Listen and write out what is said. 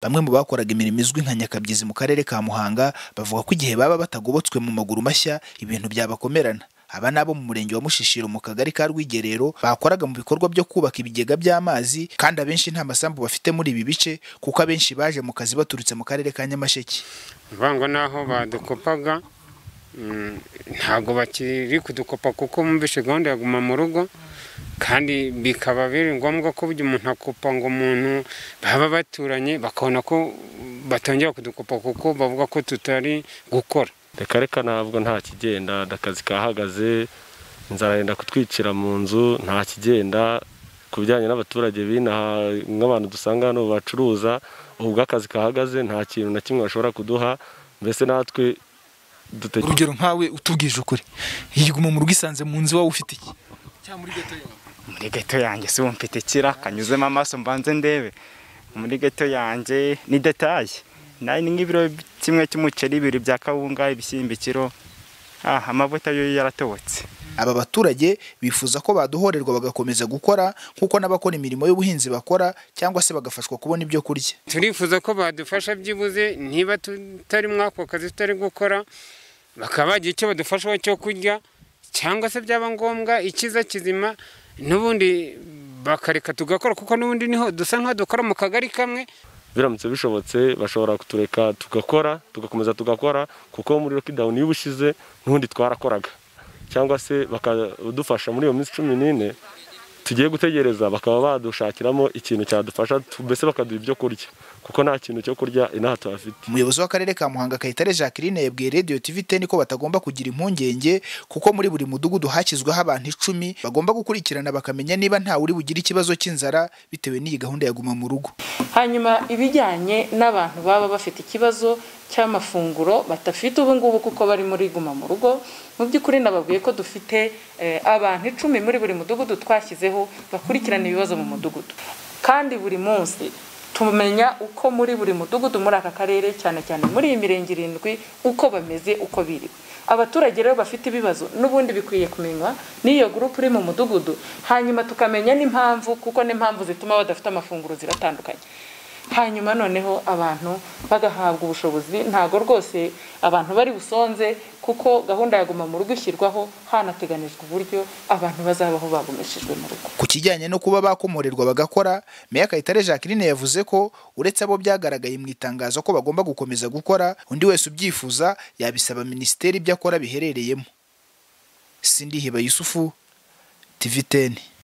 Bamwe mu bakoraga imirimo izwi nka nyakabyizi mu karere ka Muhanga bavuga ko igihe baba batagobotswe mu maguru mashya ibintu byabakomerana. Aba ni abo mu murenge wa Mushishiro mu kagari ka Rwigerero bakoraga mu bikorwa byo kubaka ibigega by'amazi kandi abenshi nta masambu bafite muri ibi bice kuko abenshi baje mu kazi baturutse mu karere ka Nyamasheke. ngo n'aho badukopaga mm, ntabwo bakiri kudukopa kuko bumvishe gahunda ya guma mu rugo kandi bikaba biri ngombwa ko burya umuntu akopa ngo umuntu baba baturanye bakabona ko batongera kudukopa kuko bavuga ko tutari gukora reka reka ntabwo nta kigenda akazi kahagaze inzara yenda kutwicira mu nzu nta kigenda ku bijyanye n'abaturage b'inaha nk'abantu dusanga hano bacuruza ubwo akazi kahagaze nta kintu na kimwe bashobora kuduha mbese natwe dutegereje Urugero nkawe utubwije ukuri yiguma mu rugo isanze mu nzu wowe ufite iki? muri geto yanjye si mfite ikira kanyuzemo amaso mbanze ndebe muri geto yanjye ni detaye nayo ni nk'ibiro kimwe cy'umuceri bibiri bya kawunga ibishyimbo ikiro ah amavuta yo yaratobotse Aba baturage bifuza ko baduhorerwa bagakomeza gukora nk'uko n'abakora imirimo y'ubuhinzi bakora cyangwa se bagafashwa kubona ibyo kurya. turifuza ko badufasha byibuze niba tutari muri ako kazi tutari gukora bakaba bagira icyo badufashaho cyo kurya cyangwa se byaba ngombwa ikiza kizima n'ubundi bakareka tugakora kuko n'ubundi niho dusa nk'aho dukora mu kagari kamwe biramutse bishobotse bashobora kutureka tugakora tugakomeza tugakora kuko muri lockdown iyo ubushize n'ubundi twarakoraga cyangwa se bakadufasha muri iyo minsi cumi n'ine tugiye gutegereza bakaba badushakiramo ikintu cyadufasha tu- mbese bakaduha ibyo kurya kuko nta kintu cyo kurya inaha tuhafite Umuyobozi w'akarere ka Muhanga Kayitare Jacqueline yabwiye Radio TV 10 ko batagomba kugira impungenge kuko muri buri mudugudu hashyizweho abantu icumi bagomba gukurikirana bakamenya niba nta uri bugire ikibazo cy'inzara bitewe n'iyi gahunda ya guma mu rugo. hanyuma ibijyanye n'abantu baba bafite ikibazo cy'amafunguro badafite ubu ngubu kuko bari muri guma mu rugo mu by'ukuri nababwiye ko dufite eh, abantu icumi muri buri mudugudu twashyizeho bakurikirana ibibazo mu mudugudu kandi buri munsi tumenya uko muri buri mudugudu muri aka karere cyane cyane muri iyi mirenge irindwi uko bameze uko biriwe abaturage rero bafite ibibazo n'ubundi bikwiye kumenywa n'iyo gurupe iri mu mudugudu hanyuma tukamenya n'impamvu kuko n'impamvu zituma badafite amafunguro ziratandukanye hanyuma noneho abantu bagahabwa ubushobozi ntabwo rwose abantu bari busonze kuko gahunda ya guma mu rugo ishyirwaho hanateganijwe uburyo abantu bazabaho bagumishijwe mu rugo Ku kijyanye no kuba bakomorerwa bagakora, Meya Kayitare Jacqueline yavuze ko uretse abo byagaragaye mu itangazo ko bagomba gukomeza gukora, undi wese ubyifuza yabisaba minisiteri ibyo akora biherereyemo. Sindihiba Yusufu, TV 10.